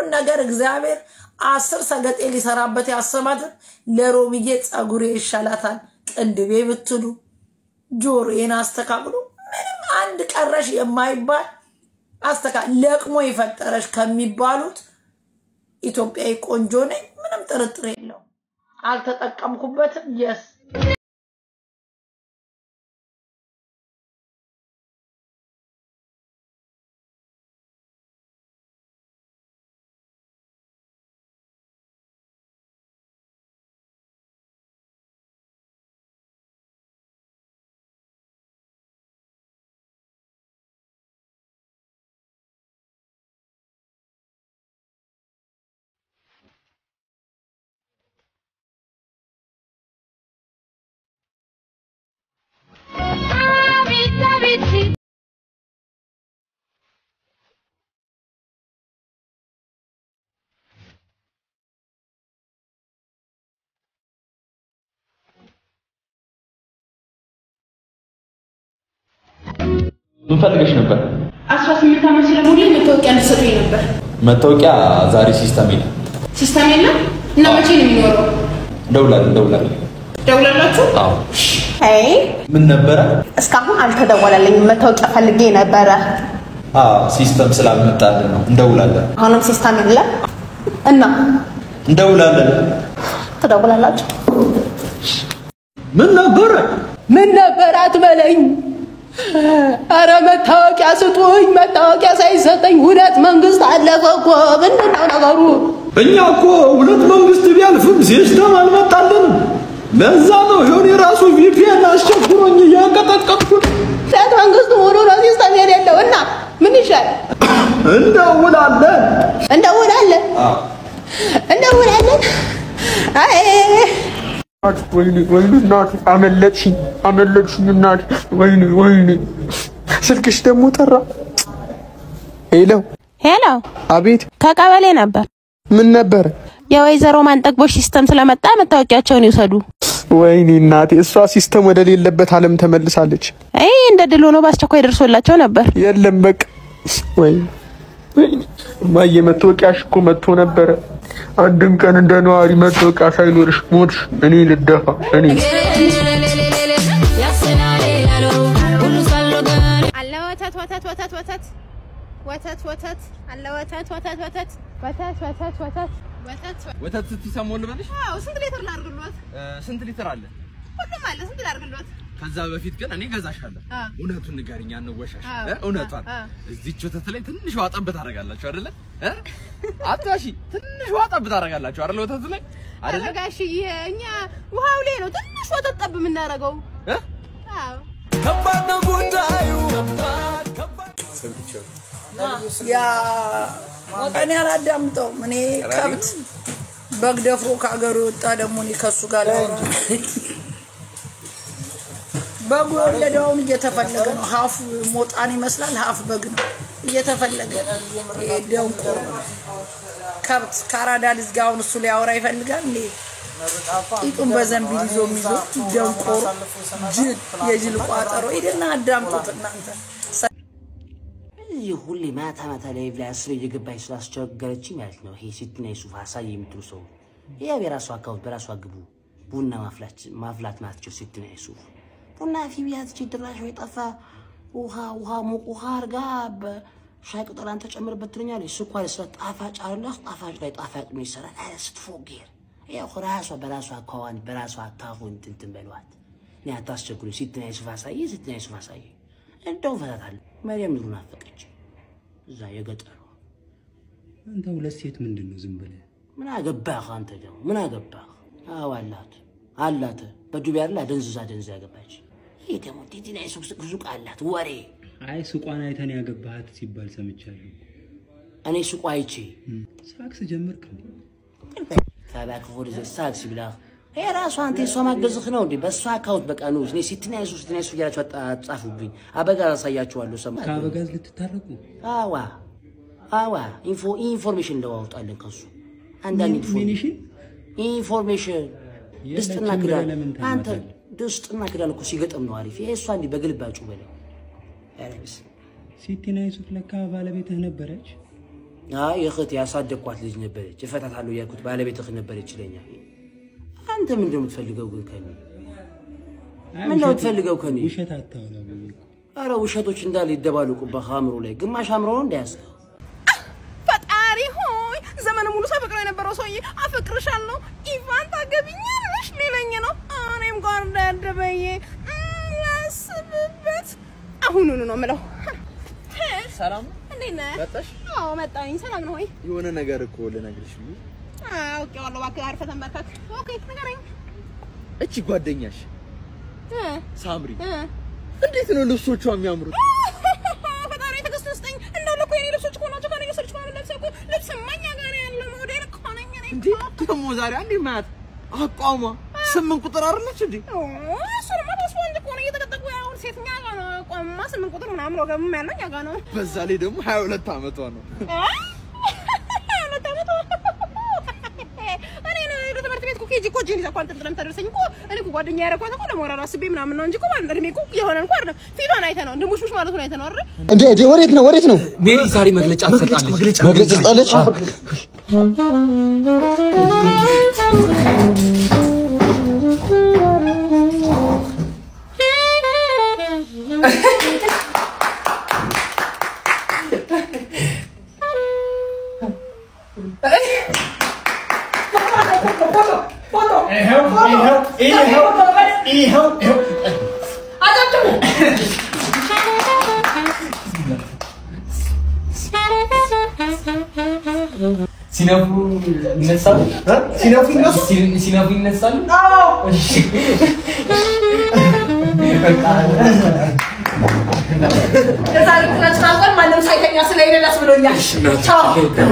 ሁሉን ነገር እግዚአብሔር አስር ሰገጤ ሊሰራበት ያሰባትን ለሮምዬ ጸጉሬ ይሻላታል ቅንድቤ ብትሉ ጆሮዬን አስተካክሉ ምንም አንድ ቀረሽ የማይባል አስተካ ለቅሞ የፈጠረሽ ከሚባሉት ኢትዮጵያዊ ቆንጆ ነኝ። ምንም ጥርጥር የለው። አልተጠቀምኩበትም። የስ ምን ፈልገሽ ነበር? አስራ ስምንት ዓመት ስለሞላኝ መታወቂያ እንድትሰጡኝ ነበር። መታወቂያ ዛሬ ሲስተም የለም። ሲስተም የለም እና መቼ ነው የሚኖረው? እንደውላለን እንደውላለን። ደውላላችሁ? አዎ። አይ ምን ነበረ? እስካሁን አልተደወለልኝም። መታወቂያ ፈልጌ ነበረ። አዎ ሲስተም ስላልመጣልን ነው። እንደውላለን አሁንም ሲስተም የለም እና እንደውላለን። ትደውላላችሁ? ምን ነበረ? ምን ነበር አትበለኝ። አረ መታወቂያ ስጡኝ። መታወቂያ ሳይሰጠኝ ሁለት መንግስት አለፈ እኮ። ምንድን ነው ነገሩ? እኛ እኮ ሁለት መንግስት ቢያልፍም ሲስተም አልመጣልንም። ለዛ ነው ይሁን የራሱ ቪፒኤን አስቸግሮኝ እያንቀጠቀጥኩ ነው። ሁለት መንግስት ሙሉ ነው ሲስተም የሌለው እና ምን ይሻላል? እንደውላለን። እንደውላለን እንደውላለን። አይ ወይኔ ወይኔ እናቴ አመለጥሽኝ አመለጥሽኝ እናቴ ወይኔ ወይኔ ስልክሽ ደግሞ ጠራ ሄሎ ሄሎ፣ አቤት ከቀበሌ ነበር። ምን ነበረ የወይዘሮ ማንጠግቦች ሲስተም ስለመጣ መታወቂያቸውን ይውሰዱ። ወይኔ እናቴ እሷ ሲስተም ወደ ሌለበት ዓለም ተመልሳለች አይ እንደ ድል ሆኖ በአስቸኳይ ደርሶላቸው ነበር። የለም በቃ ወይኔ ወይኔ እማዬ መታወቂያሽ እኮ መጥቶ ነበረ አንድም ቀን እንደ ነዋሪ መታወቂያ ሳይኖርሽ ሞትሽ እኔ ልደፋ እኔ አለ ወተት ወተት ወተት ወተት ወተት ወተት አለ ወተት ወተት ወተት ወተት ወተት ወተት ወተት ወተት ስትሰሞን ልበልሽ? አዎ ስንት ሊትር ላድርግልዎት? ስንት ሊትር አለ? ሁሉም አለ ስንት ላድርግልዎት? ከዛ በፊት ግን እኔ ገዛሻለሁ። አ። እውነቱን ንገሪኝ፣ አንወሻሽ። አዎ፣ እ? እውነቷን አ፣ አ። እዚች ወተት ላይ ትንሽ ውሃ ጠብ ታደርጋላችሁ አይደለ? እ? አታሺ ትንሽ ውሃ ጠብ ታደርጋላችሁ አይደለ? ወተቱ ላይ አይደለ? ኧረ ጋሽዬ እኛ ውሃው ላይ ነው ትንሽ ወተት ጠብ የምናደርገው። እ? አዎ ያ እኔ አላዳምጠውም። እኔ ከብት በግ ደፍሮ ከሀገሩ የወጣ ደግሞ እኔ ከሱ ጋር ላወራ በጉ የወለደውን እየተፈለገ ነው። ሀፍ ሞጣን ይመስላል፣ ሀፍ በግ ነው እየተፈለገ ይሄ ደንቆሮ ከብት ከአራዳ ልጅ ጋር አሁን እሱ ሊያወራ ይፈልጋል እንዴ? ቂጡን በዘንቢል ይዞ የሚዞ ደንቆሮ ጅል፣ የጅል ቋጠሮ ሂድና አዳምጡት እናንተ። እዚህ ሁሌ ማታ ማታ ላይ ላይ አስሬ እየገባች ስላስቸገረችኝ ማለት ነው። ይሄ ሲትና የሱፍ ሀሳብ የምትሉ ሰው ያው የራሱ አካውንት በራሱ አግቡ ቡና ማፍላት ማፍላት ማትችል ሲትና የሱፍ ቡና ፊ ቢያትች ድራሽ ወይ ጠፋ ውሃ ውሃ ሙቅ ውሃ አርጋ በሻይ ቅጠላን ተጨምርበት ትለኛለች። ስኳር ስለ ጣፋጭ አለ ጣፋጭ ላይ ጣፋጭ ምን ይሰራል? አረ ስትፎጌር ያው ራሷ በራሷ አካውንት በራሷ አካውንት እንትን በሏት። እኔ አታስቸግሩ። ሲትና የሱፍ አሳየ ሲትና የሱፍ አሳየ እንደው ፈታታለሁ። መሪያም ኑሩን አፈቀች እዛ የገጠሩ አንተ ሁለት ሴት ምንድን ነው ዝም ብለህ ምን አገባህ አንተ ደግሞ ምን አገባህ? አዎ አላት አላት በዱቤ ያለ ደንዝዛ ደንዝ ያገባች። ይህ ደግሞ ቲቲና የሱቅ ሱቅ ሱቅ አላት ወሬ አይ ሱቋን አይተን ያገባሃት ሲባል ሰምቻለሁ። እኔ ሱቁ አይቼ ሳክስ ጀመርክ እንዴ? ተባክፎ ወደ ሳክስ ብላ የራሷ አንተ የሷ ማገዝህ ነው እንዴ? በእሷ አካውንት በቃ ነው እኔ ሲትና የሱቅ ሲትና የሱቅ እያላችሁ አጻፉብኝ። አበጋዝ አሳያችኋለሁ። ሰማ ከአበጋዝ ልትታረቁ አዋ አዋ ኢንፎ ኢንፎርሜሽን እንደዋውጣለን ከሱ አንዳንድ ኢንፎርሜሽን ኢንፎርሜሽን ድስጥና የለችም ክዳን ብለህ ለምን አንተ ታማታለህ? ድስጥና ክዳን እኮ ሲገጥም ነው አሪፍ። ይሄ እሷ እንዲህ በግልባጩ በለው ኧረ በስመ ሲቲና የሱፍ ለካ ባለቤትህ ነበረች። አይ እህት ያሳደግኳት ልጅ ነበረች፣ እፈታታለሁ እያልኩት ባለቤትህ ነበረች ይለኛል። አንተ ምንድን ነው የምትፈልገው ግን ከኔ? ምንድን ነው የምትፈልገው ከኔ? ውሸት አታውራ ብዬ እኮ። አረ ውሸቶች እንዳለ ይደባለቁብህ አእምሮ ላይ። ግማሽ አእምሮ ነው እንዳያስከው ፈጣሪ ሆይ ዘመን ሙሉ ሳፈቅረው የነበረው ሰውዬ አፈቅርሻለሁ ኢቫን ታገቢኛለሽ ሊለኝ ነው። እኔም ጓርዳድ ብዬ እም፣ ላስብበት አሁኑኑ ነው የምለው። ሰላም ነው? እንዴት ነህ? መጣሽ? አዎ መጣሁኝ። ሰላም ነው ወይ? የሆነ ነገር እኮ ልነግርሽ ብዬ። አውቄዋለሁ። እባክህ አርፈህ ተንበርከክ። ኦኬ ንገረኝ። እቺ ጓደኛሽ እ ሳምሪ እ እንዴት ነው ልብሶቿ የሚያምሩት? ፈጣሪ ትዕግስት ስጠኝ። እንዳለ እኮ የኔ ልብሶች እኮ ናቸው። ከእኔ የወሰድሽ ከሆነ ለብሰህ እኮ ልብስ እማኛ ጋር ያለው ሞዴል እኮ ነኝ እኔ እንዴ ደግሞ ዛሬ አንዴ ማያት አቋሟ ስምንት ቁጥር አይደለች እንዴ? እሱንማ ተስፋ እንጂ እኮ ነው እየተቀጠቁ ያሁን ሴትኛ ጋር ነው ቆማ ስምንት ቁጥር ምናምን ወገብም ያለው እኛ ጋር ነው። በዛ ላይ ደግሞ ሀያ ሁለት ዓመቷ ነው። ሁለት ዓመቷ እኔ ነው ወደ ትምህርት ቤት እኮ ኬጂ እኮ እጄን ይዛ እኮ አንጠልጥላ የምታደርሰኝ እኮ እኔ እኮ ጓደኛ ያደረኳት እኮ ለሞራል አስቤ ምናምን ነው እንጂ እኮ ማለት እድሜ እኮ የሆነ እንኳ አይደለም። ፊቷን አይተህ ነው ድንቡሽቡሽ ማለቱን አይተህ ነው አይደል? እንዴ እንዴ ወዴት ነው ወዴት ነው? ሜሪ ዛሬ መግለጫ ትሰጣለች። መግለጫ ትሰጣለች? ሲነፉ ይነሳሉ። ሲነፉ ሲነፉ ይነሳሉ። እሺ የዛሬ ክላችን አልቋል። ማንም ሳይተኛ ስለሄደ ደስ ብሎኛል። ቻው።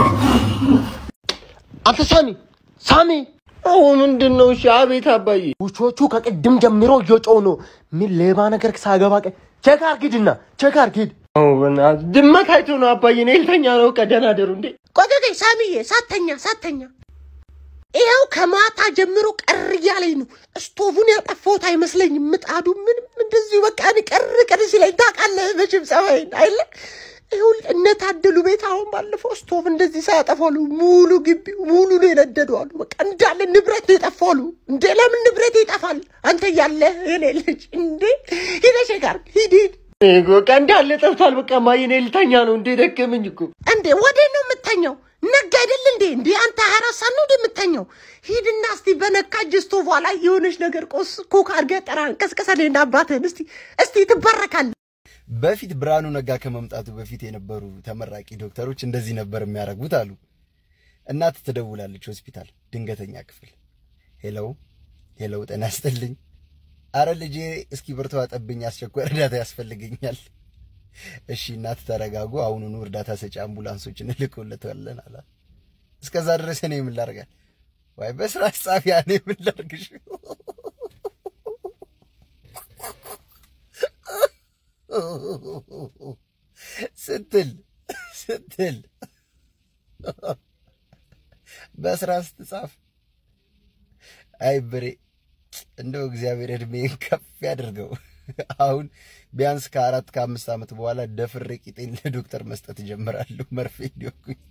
አንተ ሳሚ ሳሚ አዎ ምንድን ነው? እሺ አቤት አባዬ። ውሾቹ ከቅድም ጀምሮ እየጮሁ ነው። ምን ሌባ ነገር ሳገባ ቀ ቼክ አድርግ ሂድና ቼክ አድርግ ሂድ። አዎ በእናትህ ድመት አይቶ ነው አባዬ። እኔ ልተኛ ነው። ቀደና ደሩ እንዴ ቆይ ቆይ ቆይ ሳሚዬ ሳተኛ ሳተኛ ይኸው ከማታ ጀምሮ ቀር እያለኝ ነው። ስቶቡን ያጠፋሁት አይመስለኝም። ምጣዱ ምንም እንደዚሁ በቃ እኔ ቀር ቀር ሲለኝ ታውቃለህ መቼም ጸባይን አይደለ ይሁን እነታደሉ ቤት አሁን ባለፈው ስቶቭ እንደዚህ ሳያጠፋሉ ሙሉ ግቢው ሙሉ ነው የነደዱ አሉ። በቃ እንዳለ ንብረት ነው የጠፋሉ። እንዴ ለምን ንብረት ይጠፋል? አንተ እያለ የኔ ልጅ እንዴ ሂደሽ ጋር ሂድ ሂድ በቃ እንዳለ ጠፍቷል። በቃ ማየ እኔ ልተኛ ነው እንዴ ደከመኝ እኮ። እንዴ ወዴት ነው የምተኛው? ነጋ አይደል እንዴ? እንዴ አንተ ሀያ አራት ሰዓት ነው እንዴ የምተኛው? ሂድና እስቲ በነካጅ ስቶቭ ላይ የሆነች ነገር ቆስ ኮክ አድርገህ ጠራን ቀስቀሰልህና አባትህን እስቲ እስቲ ትባረካለህ። በፊት ብርሃኑ ነጋ ከመምጣቱ በፊት የነበሩ ተመራቂ ዶክተሮች እንደዚህ ነበር የሚያደርጉት አሉ። እናት ትደውላለች ሆስፒታል ድንገተኛ ክፍል። ሄለው ሄለው፣ ጤና ይስጥልኝ። አረ ልጄ እስኪ ብርቱ አጠብኝ፣ አስቸኳይ እርዳታ ያስፈልገኛል። እሺ እናት ተረጋጉ፣ አሁኑኑ እርዳታ ሰጪ አምቡላንሶችን እንልክለታለን አላት። እስከዛ ድረስ እኔ ምን ላድርጋል? ዋይ በስራ ጻፊያ እኔ ምን ላድርግሽ? ስትል ስትል በስራ ስትጻፍ አይ ብሬ እንደው እግዚአብሔር እድሜን ከፍ ያድርገው። አሁን ቢያንስ ከአራት ከአምስት ዓመት በኋላ ደፍሬ ቂጤን ለዶክተር መስጠት እጀምራለሁ። መርፌ እንዲወጉኝ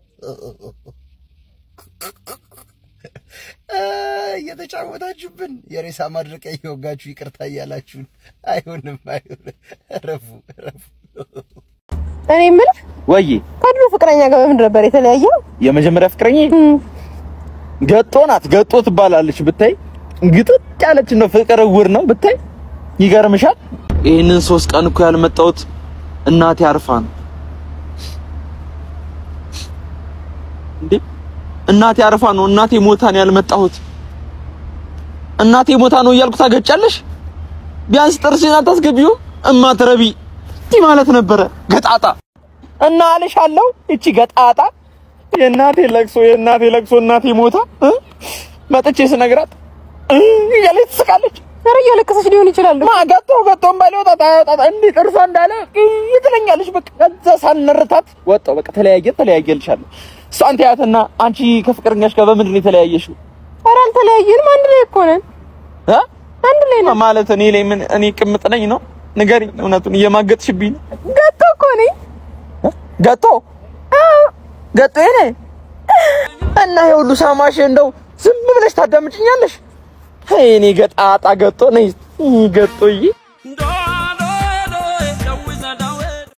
እየተጫወታችሁብን የሬሳ ማድረቂያ እየወጋችሁ ይቅርታ እያላችሁን አይሆንም፣ አይሆንም። እረፉ፣ እረፉ። እኔ የምልህ ወይ ከድሮ ፍቅረኛ ጋር በምን ነበር የተለያየው? የመጀመሪያ ፍቅረኛ ገጦ ናት። ገጦ ትባላለች። ብታይ ግጥጥ ያለች ነው። ፍቅር እውር ነው ብታይ። ይገርምሻል። ይህንን ሶስት ቀን እኮ ያልመጣሁት እናቴ አርፋ ነው እንዴ። እናቴ አርፋ ነው። እናቴ ሞታ ነው ያልመጣሁት። እናቴ ሞታ ነው እያልኩ ታገጫለሽ። ቢያንስ ጥርስሽን አታስገቢው እማትረቢ እንዲህ ማለት ነበረ። ገጣጣ እና አልሻለሁ። እቺ ገጣጣ የእናቴ ለቅሶ የእናቴ ለቅሶ እናቴ ሞታ እ መጥቼ ስነግራት እ እያለች ትስቃለች። ኧረ እያለቀሰች ሊሆን ይችላል። ማ ገጦ ገጦም ባይወጣ ታወጣ እንዲህ ጥርሷ እንዳለ እ ትለኛለች። በቃ ከዛ ሳንርታት ወጣው። በቃ ተለያየ ተለያየልሻለሁ። እሷን ተያትና አንቺ ከፍቅረኛሽ ጋር በምንድን ነው የተለያየሽው? ኧረ አልተለያየንም፣ አንድ ላይ እኮ ነን። እ አንድ ላይ ነን ማለት እኔ ላይ ምን እኔ ቅምጥ ነኝ ነው? ንገሪኝ፣ እውነቱን እየማገጥሽብኝ ነው። ገቶ እኮ ነኝ። ገጦ ገጦ ኔ እና ይሄ ሁሉ ሳማሽ እንደው ዝም ብለሽ ታዳምጭኛለሽ? እኔ ገጣጣ ገጦ ነኝ ገጦዬ